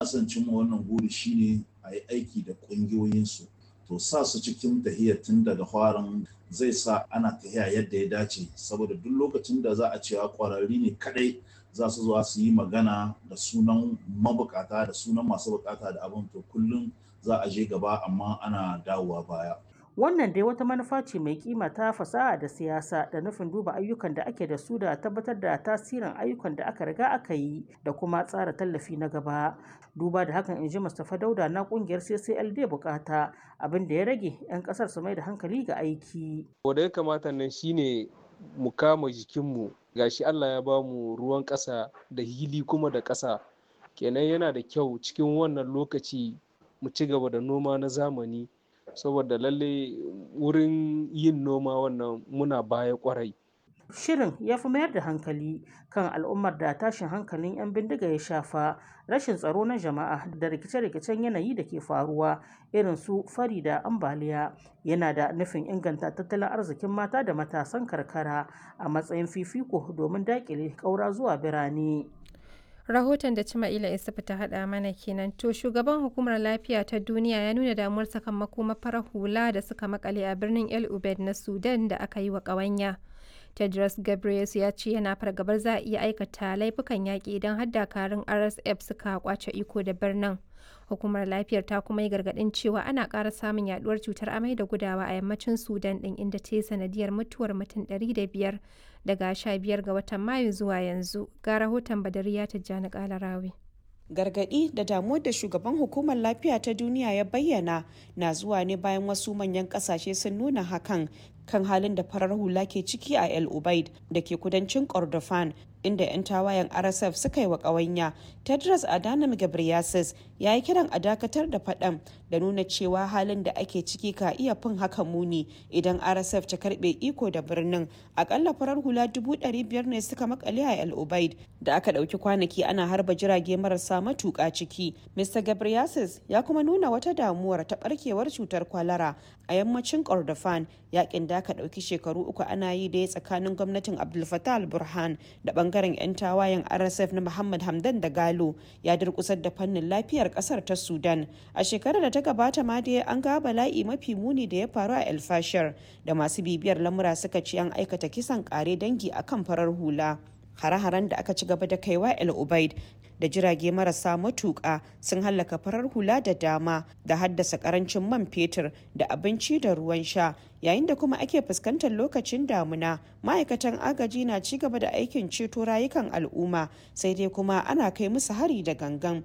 son cimma wannan guri shine a yi aiki da ƙungiyoyinsu to sa su cikin tahiya tun daga farin zai sa ana tahiya yadda ya dace saboda duk lokacin da za a cewa ƙwararri ne kadai za su zuwa su yi magana da sunan mabukata da sunan masu bukata da abin to kullum za a je gaba amma ana dawowa baya Wannan dai wata manufa ce mai kima ta fasaha da siyasa da nufin duba ayyukan da ake da su da tabbatar da tasirin ayyukan da aka riga aka yi da kuma tsara tallafi na gaba. Duba da hakan in ji Mustapha Dauda na kungiyar CCLD bukata abin da ya rage 'yan kasar su mai da hankali ga aiki. Wanda ya kamata nan shine mu kama jikinmu gashi Allah ya bamu ruwan ƙasa da hili kuma da ƙasa kenan yana da kyau cikin wannan lokaci mu ci gaba da noma na zamani saboda lalle wurin yin noma wannan muna baya kwarai. Shirin ya fi mayar da hankali kan al'ummar da tashin hankalin 'yan bindiga ya shafa rashin tsaro na jama'a da rikice-rikicen yanayi da ke faruwa irin su fari da ambaliya yana da nufin inganta tattalin arzikin mata da matasan karkara a matsayin fifiko domin daƙile ƙaura zuwa birane. rahoton da Cima'ila Isufu ta haɗa mana kenan to shugaban hukumar lafiya ta duniya ya nuna damuwar sakamako mafarar hula da suka makale a birnin El Ubed na Sudan da aka yi wa ƙawanya. Tedros Ghebreyesus ya ce yana fargabar za a iya aikata laifukan yaƙi idan har dakarun RSF suka kwace iko da birnin. Hukumar lafiyar ta kuma yi gargaɗin cewa ana ƙara samun yaduwar cutar amai da gudawa a yammacin Sudan ɗin inda ta yi sanadiyar mutuwar mutum 500 daga 15 ga watan Mayu zuwa yanzu. Ga rahoton Badariya Tijjani Kalarawi. gargaɗi da damuwar da shugaban hukumar lafiya ta duniya ya bayyana na zuwa ne bayan wasu manyan ƙasashe sun nuna hakan kan halin da farar hula ke ciki a el ubaid da ke kudancin kordofan inda 'yan tawayen rsf suka yi wa ƙawanya tedros adhanom ghebreyesus ya yi kiran a dakatar da faɗan da nuna cewa halin da ake ciki ka iya fin haka muni idan rsf ta karɓe iko da birnin akalla farar hula 500 ne suka makale a el ubaid da aka ɗauki kwanaki ana harba jirage marasa matuƙa ciki mr ghebreyesus ya kuma nuna wata damuwar ta ɓarkewar cutar kwalara a yammacin kordofan yakin da aka ɗauki shekaru uku ana yi da ya tsakanin gwamnatin abdul fattah al-burhan da bangaren 'yan tawayen rsf na muhammad hamdan da galo ya durkusar da fannin lafiyar kasar ta sudan a shekarar da ta gabata ma dai an ga bala'i mafi muni da ya faru a el fashir da masu bibiyar lamura suka ce an aikata kisan kare dangi akan farar hula hare-haren da aka ci gaba da kaiwa el ubaid da jirage marasa matuƙa sun hallaka farar hula da dama da haddasa karancin man fetur da abinci da ruwan sha yayin da kuma ake fuskantar lokacin damuna ma'aikatan agaji na ci gaba da aikin ceto rayukan al'umma sai dai kuma ana kai musu hari da gangan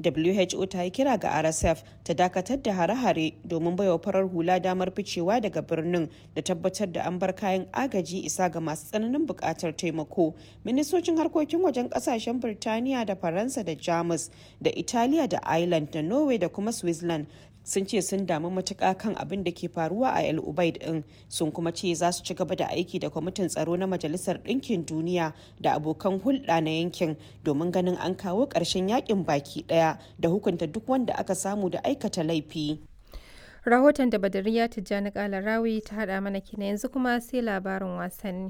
who ta yi kira ga rsf ta dakatar da hare-hare domin baiwa farar hula damar ficewa daga birnin da tabbatar da an bar kayan agaji isa ga masu tsananin buƙatar taimako ministocin harkokin wajen ƙasashen birtaniya da faransa da jamus da italiya da ireland da norway da kuma switzerland sun ce sun damu matuƙa kan abin da ke faruwa a el ubaid din sun kuma ce za su ci gaba da aiki da kwamitin tsaro na majalisar ɗinkin duniya da abokan hulɗa na yankin domin ganin an kawo ƙarshen yakin baki ɗaya da hukunta duk wanda aka samu da aikata laifi rahoton da badariya tijjani kalarawi ta haɗa mana kina yanzu kuma sai labarin wasanni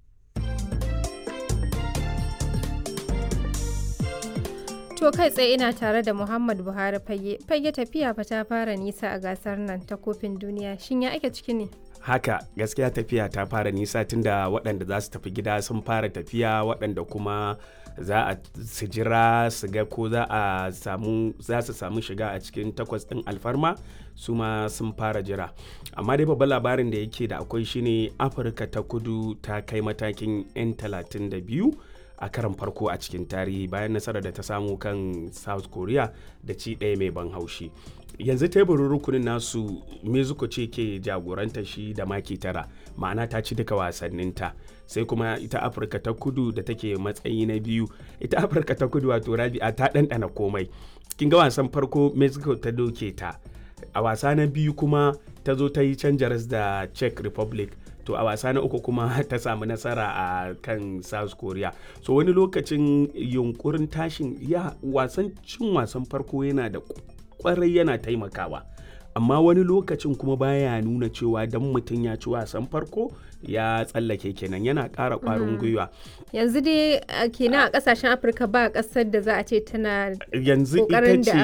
To kai tsaye ina tare da Muhammad Buhari fage. Fage tafiya fa ta fara nisa a gasar nan ta kofin duniya. Shin ya ake ciki ne? Haka gaskiya tafiya ta fara nisa tunda waɗanda za su tafi gida sun fara tafiya waɗanda kuma za a su jira su ga ko za a samu za su samu shiga a cikin takwas ɗin alfarma su ma sun fara jira amma dai babban labarin da yake da akwai shine afirka ta kudu ta kai matakin 'yan 32 a karan farko a cikin tarihi bayan nasarar da ta samu kan south korea da ci ɗaya mai ban haushi yanzu teburin rukunin nasu mexico ce ke jagoranta shi da maki tara ma'ana ta ci duka wasanninta sai kuma ita afirka ta kudu da take matsayi na biyu ita afirka ta kudu wato rabi'a ta ɗanɗana komai kin ga wasan farko mexico ta doke ta a wasa na biyu kuma ta zo ta yi canjaras da czech republic to a wasa na uku kuma ta samu nasara a kan south korea so wani lokacin yunkurin tashin ya wasan cin wasan farko yana da kwarai yana taimakawa amma wani lokacin kuma baya nuna cewa dan mutum ya ci wasan farko ya tsallake kenan yana ƙara ƙwarin gwiwa yanzu dai kenan a ƙasashen afirka ba ƙasar da za a ce tana yanzu ita ƙoƙarin ce da